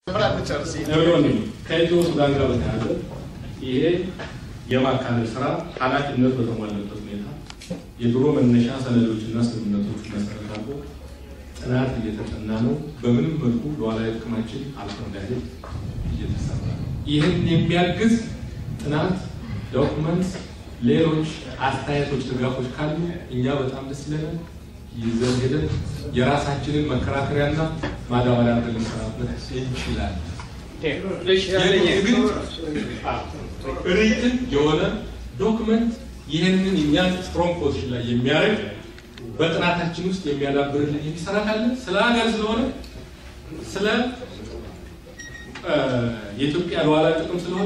ከኢትዮ ሱዳን ጋር በተያያዘ ይሄ የማካለል ስራ ኃላፊነት በተሟላበት ሁኔታ የድሮ መነሻ ሰነዶችና ስምምነቶች መሰረት አድርጎ ጥናት እየተጠና ነው። በምንም መልኩ ሉዓላዊ ጥቅማችን አልፎ እንዳይሄድ እየተሰራ ነው። ይህን የሚያግዝ ጥናት፣ ዶክመንት፣ ሌሎች አስተያየቶች፣ ድጋፎች ካሉ እኛ በጣም ደስ ይለናል። ይዘን ሄደን የራሳችንን መከራከሪያና ማዳበሪያ አድርገን ልንሰራበት እንችላለን። ሪትን የሆነ ዶክመንት ይህንን እኛን ስትሮንግ ፖዚሽን ላይ የሚያደርግ በጥናታችን ውስጥ የሚያዳብርልን የሚሰራ ካለ ስለ ሀገር ስለሆነ ስለ የኢትዮጵያ ሉዓላዊ ጥቅም ስለሆነ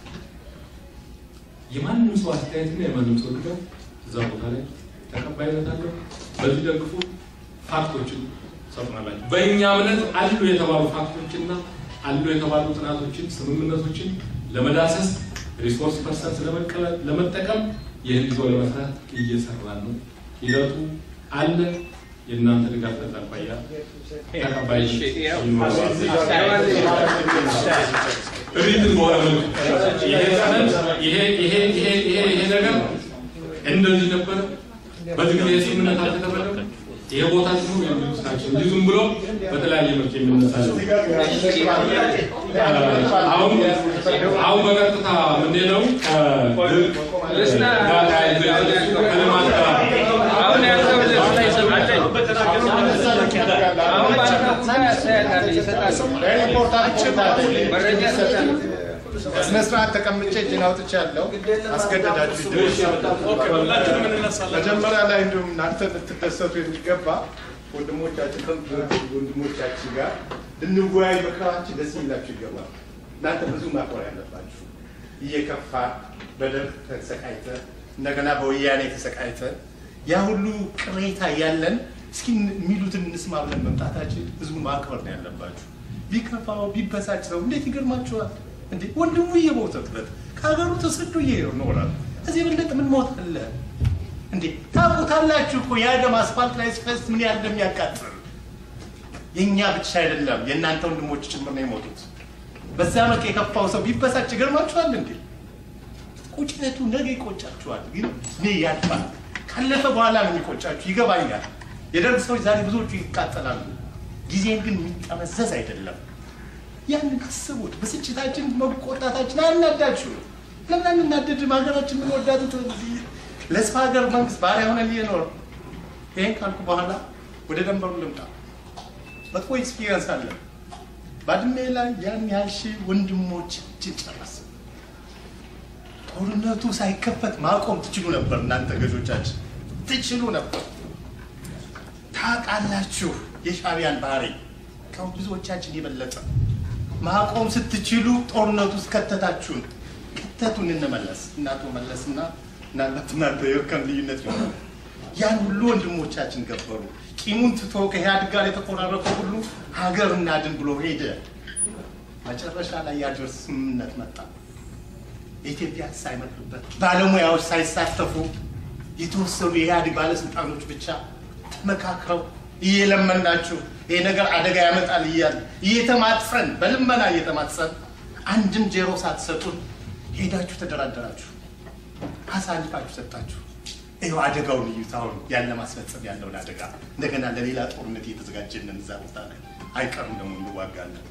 የማንም ሰው አስተያየትና የማንም ሰው ድጋፍ እዛ ቦታ ላይ ተቀባይነት አለው። በዚህ ደግፉ። ፋክቶችን ሰጥናላችሁ። በእኛ እምነት አሉ የተባሉ ፋክቶችና አሉ የተባሉ ጥናቶችን፣ ስምምነቶችን ለመዳሰስ ሪሶርስ ፐርሰንስ ለመቀበል ለመጠቀም ይህን ይዞ ለመስራት እየሰራን ነው። ሂደቱ አለ። የእናንተ ድጋፍ ከዛ አኳያ ተቀባይ ሪትን በሆነ መልኩ ይሄ ሰነድ ይሄ ይሄ ይሄ ይሄ ይሄ ነገር እንደዚህ ነበር። በዚህ ጊዜ ስምምነት አልተደረገም። ይሄ ቦታ ዝም ብሎ የሚሉት ናቸው እንጂ ዝም ብሎ በተለያየ መልክ የሚነሳ ነው። አሁን አሁን በቀጥታ የምንሄደው ከልማት ጋር አሁን ያለው በስነ ስርዓት ተቀምጬ እጄን አውጥቻለሁ። አስገደዳችሁ መጀመሪያ ላይ እንዲሁም እናንተ ልትደሰቱ የሚገባ ወንድሞቻችን ወንድሞቻችን ጋር ልንወያይ መቅረባችን ደስ ይላችሁ ይገባል። እናንተ ብዙ ማክበር ያለባችሁ እየከፋ በደርግ ተሰቃይተ እንደገና በወያኔ ተሰቃይተ ያ ሁሉ ቅሬታ ያለን እስኪ የሚሉትን እንስማ ብለን መምጣታችን ህዝቡ ማክበር ነው ያለባችሁ። ቢከፋው ቢበሳጭ ሰው እንዴት ይገርማችኋል እንዴ? ወንድሙ እየሞተበት ከሀገሩ ተሰዶ ይኖራል። እዚህ የበለጠ ምን ሞት አለ እንዴ? ታውቁታላችሁ እኮ ያ ደም አስፋልት ላይ ሲፈስ ምን ያህል እንደሚያቃጥል። የእኛ ብቻ አይደለም የእናንተ ወንድሞች ጭምር ነው የሞቱት። በዛ መልክ የከፋው ሰው ቢበሳጭ ይገርማችኋል እንዴ? ቁጭነቱ ነገ ይቆጫችኋል፣ ግን እኔ ያልፋል። ካለፈ በኋላ ነው የሚቆጫችሁ። ይገባኛል። የደርግ ሰዎች ዛሬ ብዙዎቹ ይቃጠላሉ። ጊዜን ግን የሚጠመዘዝ አይደለም። ያንን አስቡት። ብስጭታችን፣ መቆጣታችን አናዳችሁ። ለምን አንናደድም? ሀገራችን የምንወዳት ለስፋ ሀገር መንግስት ባሪያ ሆነን እየኖር ይሄን ካልኩ በኋላ ወደ ደንበሩ ልምጣ። መጥፎ ኤክስፒሪየንስ አለ። ባድሜ ላይ ያን ያህል ሺህ ወንድሞቻችን ጨረስ። ጦርነቱ ሳይከፈት ማቆም ትችሉ ነበር። እናንተ ገዦቻችን ትችሉ ነበር። ታውቃላችሁ የሻዕቢያን ባህሪ ከብዙዎቻችን የበለጠ ማቆም ስትችሉ ጦርነቱ ውስጥ ከተታችሁን። ከተቱን እንመለስ እናቶ መለስና ምናልባት እናንተ የእርከን ልዩነት ይሆናል። ያን ሁሉ ወንድሞቻችን ገበሩ። ቂሙን ትቶ ከኢህአዴግ ጋር የተቆራረጠው ሁሉ ሀገር እናድን ብሎ ሄደ። መጨረሻ ላይ ያደርስ ስምምነት መጣ። የኢትዮጵያ ሳይመክርበት ባለሙያዎች ሳይሳተፉ የተወሰኑ የኢህአዴግ ባለስልጣኖች ብቻ ተመካክረው እየለመናችሁ ይሄ ነገር አደጋ ያመጣል እያለ እየተማጸን በልመና እየተማጸን አንድም ዜሮ ሳትሰጡን ሄዳችሁ ተደራደራችሁ፣ አሳልፋችሁ ሰጣችሁ። ይኸው አደጋውን እዩት። አሁን ያን ለማስፈጸም ያለውን አደጋ እንደገና ለሌላ ጦርነት እየተዘጋጀንን እዛ ቦታ ላይ አይቀርም ደግሞ እንዋጋለን።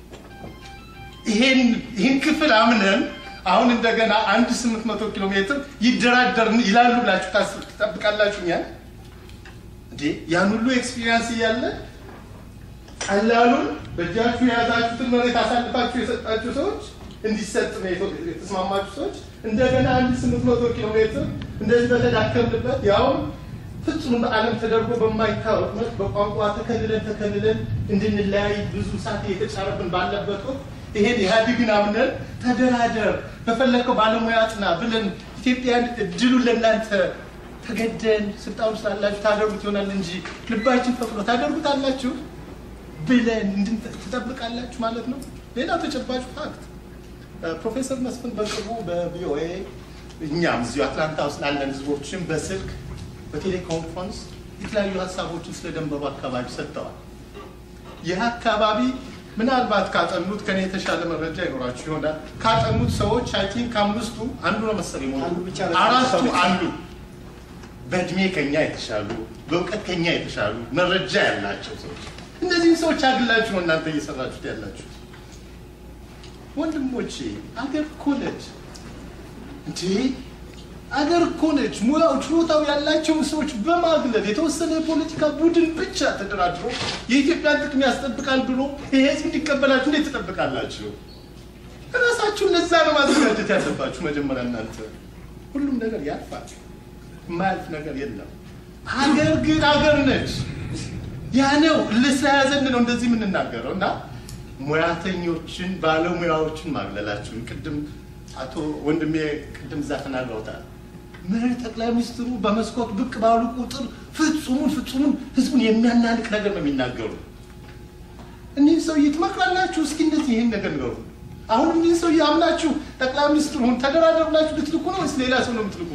ይህን ክፍል አምነን አሁን እንደገና አንድ ስምንት መቶ ኪሎ ሜትር ይደራደር ይላሉ ብላችሁ ትጠብቃላችሁ? ያን እንዴ ያን ሁሉ ኤክስፒሪየንስ እያለ ቀላሉን በእጃችሁ የያዛችሁትን መሬት አሳልፋችሁ የሰጣችሁ ሰዎች እንዲሰጥ ነው የተስማማችሁ ሰዎች እንደገና አንድ ስምንት መቶ ኪሎ ሜትር እንደዚህ በተዳከምንበት ያውም ፍጹም በዓለም ተደርጎ በማይታወቅ መልክ በቋንቋ ተከልለን ተከልለን እንድንለያይ ብዙ ሰዓት እየተጫረብን ባለበት ወቅት ይሄን ኢህአዴግን አምነን ተደራደር በፈለከው ባለሙያ አጥና ብለን ኢትዮጵያን እድሉን ለእናንተ ተገደን ስልጣኑ ስላላችሁ ታደርጉት ይሆናል እንጂ ልባችን ፈቅዶ ታደርጉታላችሁ ብለን ትጠብቃላችሁ ማለት ነው። ሌላው ተጨባጭ ፋክት ፕሮፌሰር መስፍን በቅርቡ በቪኦኤ እኛም እዚሁ አትላንታ ውስጥ ላለን ህዝቦችን በስልክ በቴሌኮንፈረንስ የተለያዩ ሀሳቦችን ስለ ደንበሩ አካባቢ ሰጥተዋል። ይህ አካባቢ ምናልባት ካጠኑት ከኔ የተሻለ መረጃ ይኖራችሁ ይሆናል። ካጠኑት ሰዎች አይ ቲንክ ከአምስቱ አንዱ ነው መሰለኝ አንዱ ብቻ ነው። አራቱ አሉ በእድሜ ከኛ የተሻሉ በእውቀት ከኛ የተሻሉ መረጃ ያላቸው ሰዎች። እነዚህም ሰዎች አግላችሁ ነው እናንተ እየሰራችሁት ያላችሁት። ወንድሞቼ አገር እኮ ነች እንዴ! አገር እኮ ነች። ሙያው ችሎታው ያላቸውን ሰዎች በማግለል የተወሰነ የፖለቲካ ቡድን ብቻ ተደራድሮ የኢትዮጵያን ጥቅም ያስጠብቃል ብሎ ይሄ ህዝብ እንዲቀበላችሁ እንዴት ትጠብቃላችሁ? ራሳችሁን ለዛ ነው ማዘጋጀት ያለባችሁ መጀመሪያ እናንተ። ሁሉም ነገር ያልፋል፣ የማያልፍ ነገር የለም። አገር ግን አገር ነች። ያ ነው ስለያዘን ነው እንደዚህ የምንናገረው እና ሙያተኞችን ባለሙያዎችን ማግለላችሁን ቅድም አቶ ወንድሜ ቅድም እዛ ተናግረውታል። ምን ጠቅላይ ሚኒስትሩ በመስኮት ብቅ ባሉ ቁጥር ፍጹሙን ፍጹሙን ህዝቡን የሚያናንቅ ነገር ነው የሚናገሩ። እኒህ ሰውዬ ትመክራላችሁ? እስኪ እንደዚህ ይህን ነገር ንገሩ። አሁን እኒህ ሰውዬ አምናችሁ ጠቅላይ ሚኒስትሩን ተደራደሩላችሁ ልትልኩ ነው ወይስ ሌላ ሰው ነው የምትልኩ?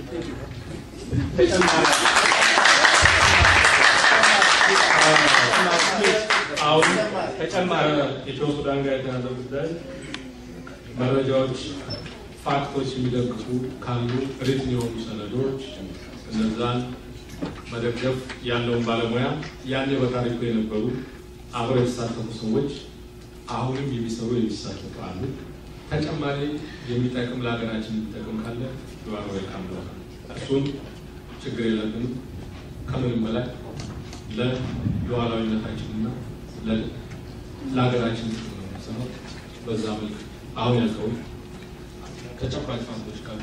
አሁን ተጨማሪ ኢትዮ ሱዳን ጋር የተያዘ ጉዳይ መረጃዎች፣ ፋክቶች የሚደግፉ ካሉ ሪትን የሆኑ ሰነዶች እነዛን መደገፍ ያለውን ባለሙያ ያኔ በታሪኩ የነበሩ አብረው የተሳተፉ ሰዎች አሁንም የሚሰሩ የሚሳተፉ አሉ። ተጨማሪ የሚጠቅም ለሀገራችን የሚጠቅም ካለ ዩአር ዌልካም ብለናል። እሱን ችግር የለብንም። ከምንም በላይ ለሉዓላዊነታችንና ለ- ለሀገራችን ጥቅም ነው የምንሰራው። በዛ መልክ አሁን ያልከውን ተጨባጭ ፋክቶች ካሉ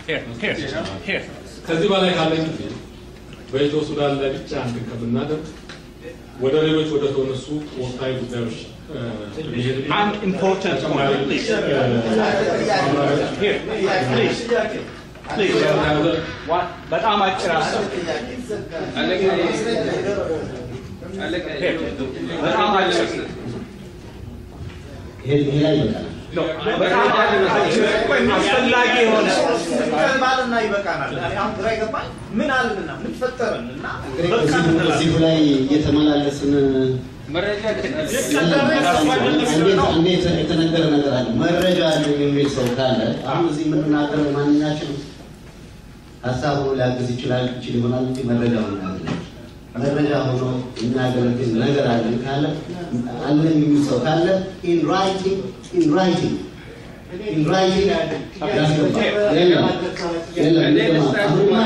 ከዚህ በላይ ካለኝ ጊዜ በኢትዮ ሱዳን ላይ ብቻ እንትን ከምናደርግ ወደ ሌሎች ወደ ተነሱ ወቅታዊ ጉዳዮች እ፣ መሄድ An important ተጨማሪ point, please. እ፣ ማብራሪያዎች Here, please, please. ስለተያዘ One- በጣም አጭር ሀሳብ Here. በጣም አጭር ይሄ ይሄ ላይ ይበቃል። ነው። በጣም አጭር አስፈላጊ የሆነ ባልና ይበቃናል። እኔ አሁን ግራ ይገባኝ ምን አልንና ምን ፈጠረን እና እንግዲህ በቃ እዚሁ- እንላለን። እዚሁ ላይ እየተመላለስን እንዴት እንዴት የተነገረ ነገር አለ መረጃ አለ የሚል ሰው ካለ አሁን እዚህ የምንናገረው ማንኛችን ሀሳብ ሆኖ ሊያግዝ ይችላል ይችል ይሆናል እንጂ መረጃ ሆኖ ያገለግል መረጃ ሆኖ የሚያገለግል ነገር አለ ካለ አለን የሚል ሰው ካለ ኢን ራይቲንግ ኢን ራይቲንግ ኢን ራይቲንግ ያስገባ የለም የለም የለም አሁንማ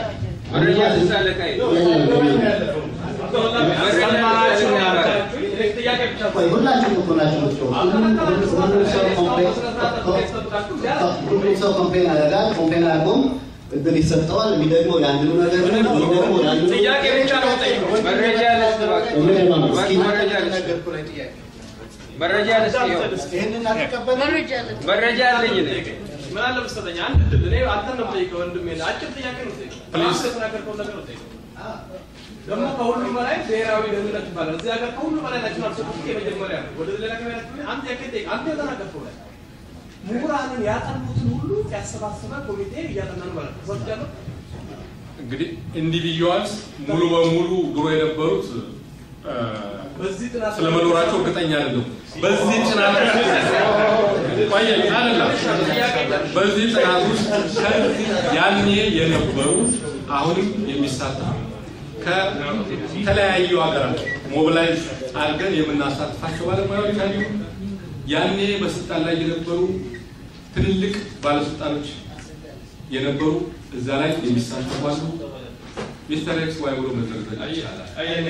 ቆይ ሁላችሁም እኮ ናችሁ የምትጮሁት። ሁሉም ሁሉም ሰው ኮምፕሌን ሁሉም ሰው ኮምፕሌን ያደርጋል። ኮምፕሌን አድርጎም እድል ይሰጠዋል። የሚደግመው ያንኑ ነገር ነው። የሚደግመው ያንኑ ጥያቄ ብቻ ነው የምጠይቀው። መረጃ ልስጥ እባክህ። እምነት ነው። እስኪ መረጃ ልስጥ። ነገርኩህ ላይ ጥያቄ መረጃ ልስጥ። ይኸው ይህንን አትቀበልም? መረጃ አለኝ እኔ። ምን አለ መሰለኝ አንድ ድል እኔ አንተን ነው የምጠይቀው ወንድሜ አጭር ጥያቄ ነው የምጠይቀው አንተ የተናገርከውን ነገር ነው የምጠይቀው ደግሞ ከሁሉም በላይ ብሔራዊ ደህንነት ይባላል እዚህ ሀገር ከሁሉ በላይ ናሽናል ሴኩሪቲ የመጀመሪያ ነው ወደ ሌላ ከሚያ አንድ ጥያቄ ጠይቅ አንተ የተናገርከው ላይ ምሁራንን ያጠኑትን ሁሉ ያሰባሰበ ኮሚቴ እያጠና ነው ማለት ነው ተሰብጃለሁ እንግዲህ ኢንዲቪጁዋልስ ሙሉ በሙሉ ድሮ የነበሩት እ፣ በዚህ ጥናት ስለመኖራቸው እርግጠኛ አይደለም። በዚህ ጥናት ቆየ አይደለም። በዚህ ጥናት ውስጥ ከዚህ ያኔ የነበሩ አሁንም የሚሳተፉ ከተለያዩ ሀገራት ሞቢላይዝ አድርገን የምናሳትፋቸው ባለሙያዎች አሉ። ያኔ በስልጣን ላይ የነበሩ ትልልቅ ባለስልጣኖች የነበሩ እዛ ላይ የሚሳተፉ አሉ። ሚስተር ኤክስ ዋይ ብሎ መዘርዘር ይቻላል።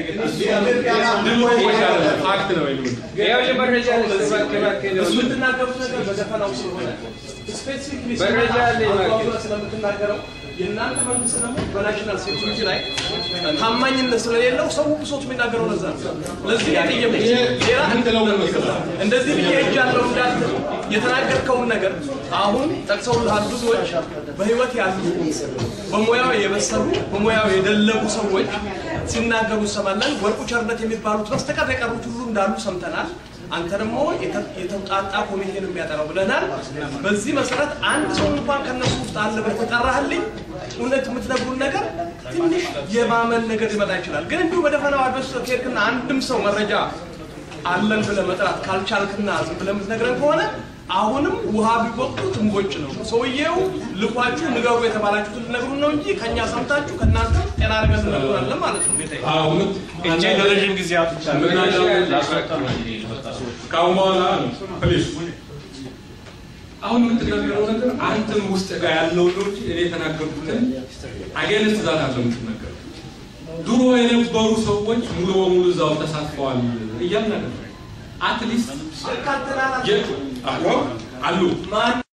ድምፅ አይደለም፣ ፋክት ነው የሚሉት። ይኸውልህ መረጃ ልስጥ እባክህ፣ እባክህ ነው። የምትናገሩት ነገር በደፈናው ስለሆነ ስፔሲፊክሊ መረጃ አለኝ እባክህ። ስለምትናገረው የእናንተ መንግስት ደግሞ በናሽናል ሴኩሪቲ ላይ ታማኝነት ስለሌለው ሰው ብሶት የሚናገረው ለዛ ነው። ለዚህ ነው ጥያቄ ሌላ ምንድነው መሰለህ? እንደዚህ ብዬ እጃለሁ እንዳለ የተናገርከውን ነገር አሁን ጠቅሰውልሃል። ብዙዎች በህይወት ያሉ በሙያው የበሰሉ በሙያው የደለቡ ሰዎች ሲናገሩ እንሰማለን። ወርቁ ቸርነት የሚባሉት በስተቀር የቀሩት ሁሉ እንዳሉ ሰምተናል። አንተ ደግሞ የተ- የተውጣጣ ኮሚቴ ነው የሚያጠራው ብለናል። በዚህ መሰረት አንድ ሰው እንኳን ከነሱ ውስጥ አለ ብለህ ተጠራህልኝ፣ እውነት የምትነግሩን ነገር ትንሽ የማመን ነገር ሊመጣ ይችላል። ግን እንዲሁ በደፈናው አድረስ ከሄድክና አንድም ሰው መረጃ አለን ብለህ መጥራት ካልቻልክና ዝም ብለህ የምትነግረን ከሆነ አሁንም ውሃ ቢወቅጡት እምቦጭ ነው። ሰውዬው ልኳችሁ ንገሩ የተባላችሁትን ልትነግሩን ነው እንጂ ከእኛ ሰምታችሁ ከእናንተ ጤና ነገር ትነግሩናለን ማለት ነው ጌታዬ። አሁን እጄ ለረዥም ጊዜ አጥቻለሁ። ምን አለ ከአሁን በኋላ ፕሊዝ አሁን የምትናገረው ነገር አንተም ውስጥ ጋር ያለው ነው እንጂ እኔ የተናገርኩትን አገንስት ዛት አለ የምትናገረው። ድሮ የነበሩ ሰዎች ሙሉ በሙሉ እዛው ተሳትፈዋል እያልን አይደለም። አትሊስት አሉ አሉ